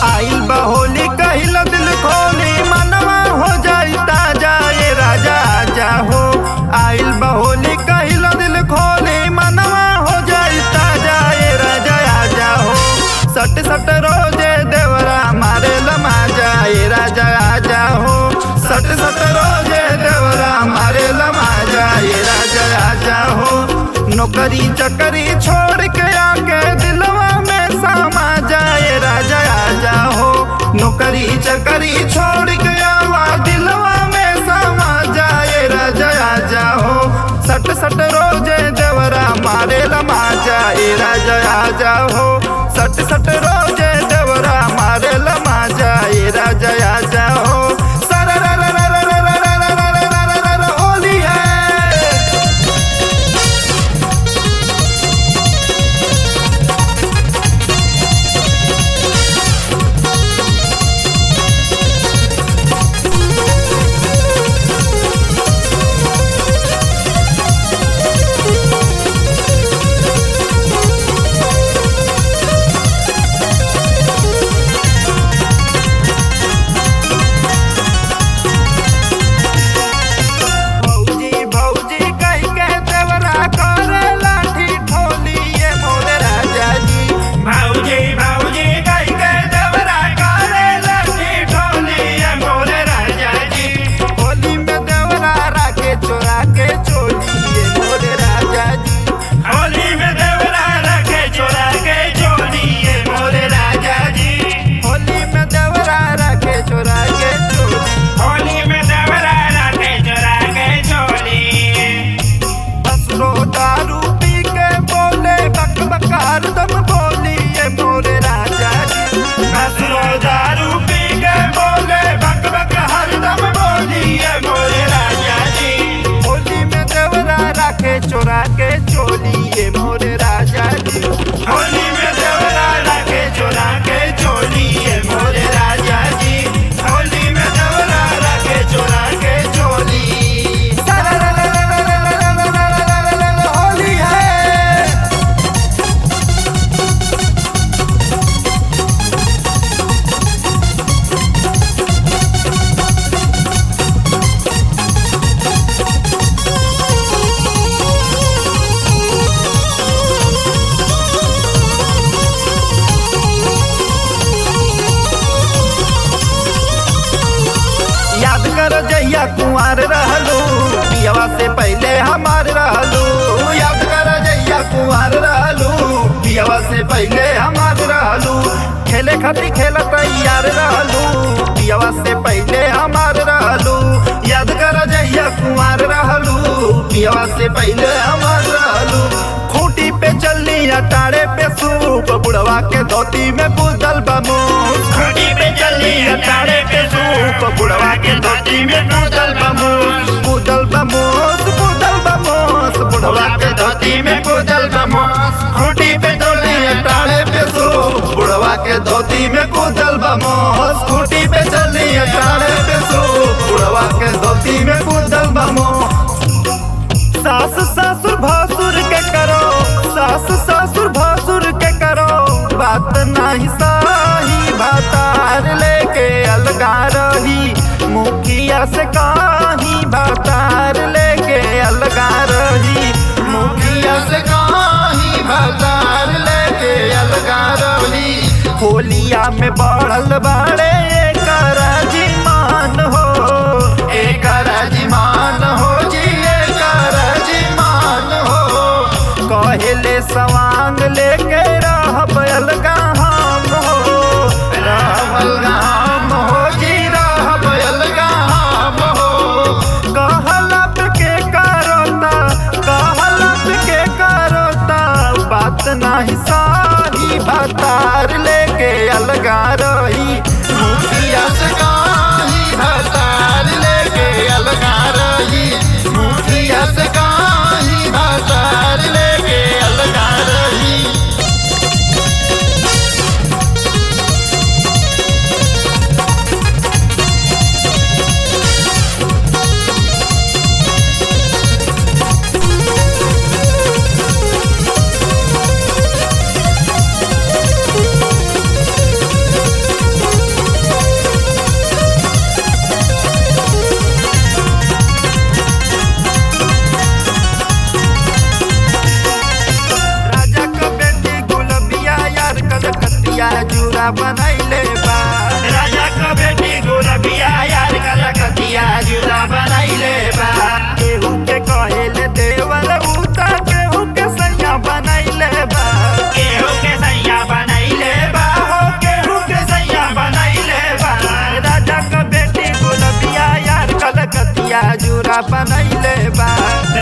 आइल बहोली कहिल दिल खोली मनवा हो जाई ताजा ये राजा आजा हो आइल बहोली कहिल दिल खोली मनवा हो जाई ताजा ये राजा आजा हो सट सट रोजे देवरा मारे लमाजा ये राजा आजा हो सट सट रोजे देवरा मारे लमाजा ये राजा आजा हो नौकरी चकरी छोड़ के आके दिलवा में समा जाए राजा आजा हो नौकरी चकरी छोड़ के आवा दिलवा में समा जाए राजा आजा हो सट सट रोजे देवरा मारे लमा जाए राजा आजा हो सट सट रोजे देवरा मारे लमा जाए राजा आजा हो सरा रा रा रा रा रा रा रा रा रा रा रा रा होली है भौजी भौजी कही के देवरा करे लाठी ठोली ये मोरे राजा जी भाऊजी भाऊजी कई के देवरा करे लठी ठोली ये मोरे राजा जी होली में देवरा राके चोरा के चोली ये मोरे राजा जी होली में देवरा रखे चोरा के चोली ये मोरे राजा जी होली में देवरा राके चोरा के चोली होली में देवरा रखे चोरा के चोली बसरो दारू पी के बोले बक बकार दम बोली ये मोरे राजा जी बसरो दारू पी के बोले बक बक हरदम बोली ये मोरे राजा जी होली में देवरा राके चोरा के चोली ये मोरे राजा जी होली में देवरा रखे चोरा के चोली ये मोरे राजा जी होली में देवरा रखे चोरा के चोली होली है याद कर जैया कुंवर रहलू पियवा से पहले हमार रहलू याद कर जैया कुंवर रहलू पियवा से पहले हमार रहलू खेले खातिर खेल तैयार रहलू पियवा से पहले हमार रहलू याद कर जैया कुंवर रहलू पियवा से पहले हमार रहलू खूंटी पे चलनी अटारे पे सूप बुढ़वा के धोती में बुदल बमूस खड़ी पे चली अटारे पे सूप बुढ़वा के धोती में बुदल बमूस बुदल बमूस बुदल बमूस बुढ़वा के धोती में बुदल बमूस खूंटी पे चलनी अटारे पे सूप बुढ़वा के धोती में बुदल बमूस खूंटी पे चलनी अटारे पे सूप बुढ़वा के धोती में बुदल बमूस सास ससुर भसुर के करो सास ससुर भसुर के करो बात नहीं सही भातार लेके अलगा रही मुखिया से कहीं भातार लेके अलगा रही मुखिया से कहीं भातार लेके अलगा रही होलिया में बढ़ल बाड़े एकरा जिमान हो एकरा जिमान हो जी एकरा जिमान हो कहले सवांग लेके रहब अलगा हम हो रहब अलगा हम हो जी रहब अलगा हम हो कहलप के करता कहलप के करता बात नहीं साही भतार लेके अलगा रही मुखिया से कहीं भतार लेके अलगा रही मुखिया से कहीं भतार लेके अलगा रही कलकतिया जूरा बनैले बा राजा का बेटी गुलबिया यार कलकतिया जुदा बनैले बा केहू के कहेले देवर उता केहू के सैया बनैले बा केहू के सैया बनैले बा हो केहू के सैया बनैले बा राजा का बेटी गुलबिया यार कलकतिया जूरा बनैले बा